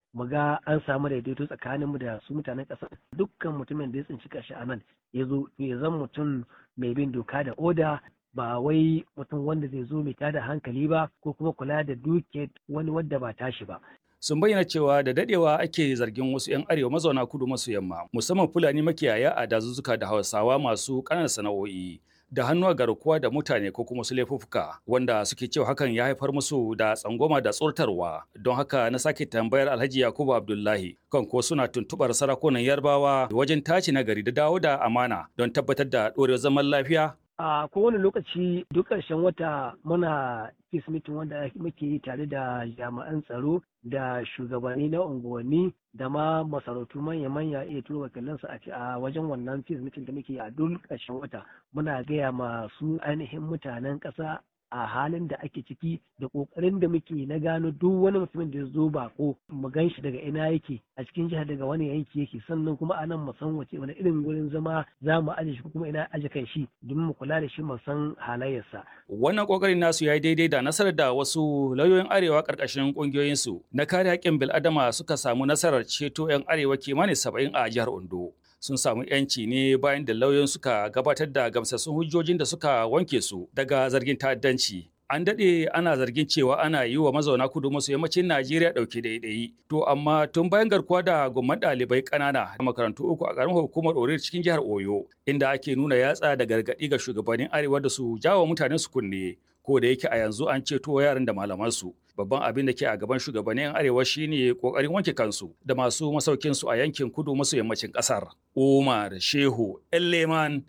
mu ga an samu daidaito tsakaninmu da su mutanen ƙasa dukkan mutumin da ya tsinci kashi a nan ya zo ya zan mutum mai bin doka da oda ba wai mutum wanda zai zo mai tada hankali ba ko kuma kula da duke wani wadda ba tashi ba sun bayyana cewa da dadewa ake zargin wasu 'yan arewa mazauna kudu maso yamma musamman fulani makiyaya a dazuzzuka da hausawa masu ƙananan sana'o'i da hannu a garkuwa da mutane ko kuma su laifuffuka wanda suke cewa hakan ya haifar musu da tsangwama da tsortarwa don haka na sake tambayar alhaji yakubu abdullahi kan ko suna tuntubar sarakunan yarbawa wajen tace nagari da dawo da amana don tabbatar da ɗorewar zaman lafiya a kowane lokaci duk ƙarshen wata muna peace meeting wanda muke yi tare da jami'an tsaro da shugabanni na unguwanni da ma masarautu manya-manya iya turo wakilansu a wajen wannan peace meeting da muke yi a duk ƙarshen wata muna gaya masu ainihin mutanen ƙasa a halin da ake ciki da ƙoƙarin da muke na gano duk wani mutumin da ya zo bako mu gan shi daga ina yake a cikin jihar daga wani yanki yake sannan kuma a nan mu san wace wani irin gurin zama za mu aje shi kuma ina aje kan shi domin mu kula da shi mu san halayyarsa. Wannan ƙoƙarin nasu ya yi daidai da nasarar da wasu lauyoyin arewa ƙarƙashin ƙungiyoyinsu na kare haƙƙin bil'adama suka samu nasarar ceto 'yan arewa kimanin saba'in a jihar Ondo. sun samu yanci ne bayan da lauyoyin suka gabatar da gamsassun hujjojin da suka wanke su daga zargin ta'addanci. An daɗe ana zargin cewa ana yi wa mazauna kudu maso yammacin Najeriya ɗauke ɗaiɗayi. To amma tun bayan garkuwa da gumman ɗalibai ƙanana da makarantu uku a ƙaramin hukumar Orir cikin jihar Oyo, inda ake nuna yatsa da gargaɗi ga shugabannin Arewa da su jawo mutanen su kunne. Ko da yake a yanzu an ceto yaran da malamansu. babban abin da ke a gaban shugabannin arewa shine kokarin wanke kansu da masu masaukin su a yankin kudu maso yammacin kasar Umar Shehu Elleman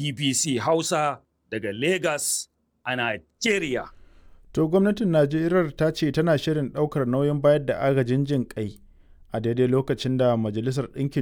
BBC Hausa daga Lagos a Nigeria To gwamnatin Najeriya ta ce tana shirin ɗaukar nauyin bayar da agajin jin kai a daidai lokacin da Majalisar Ɗinkin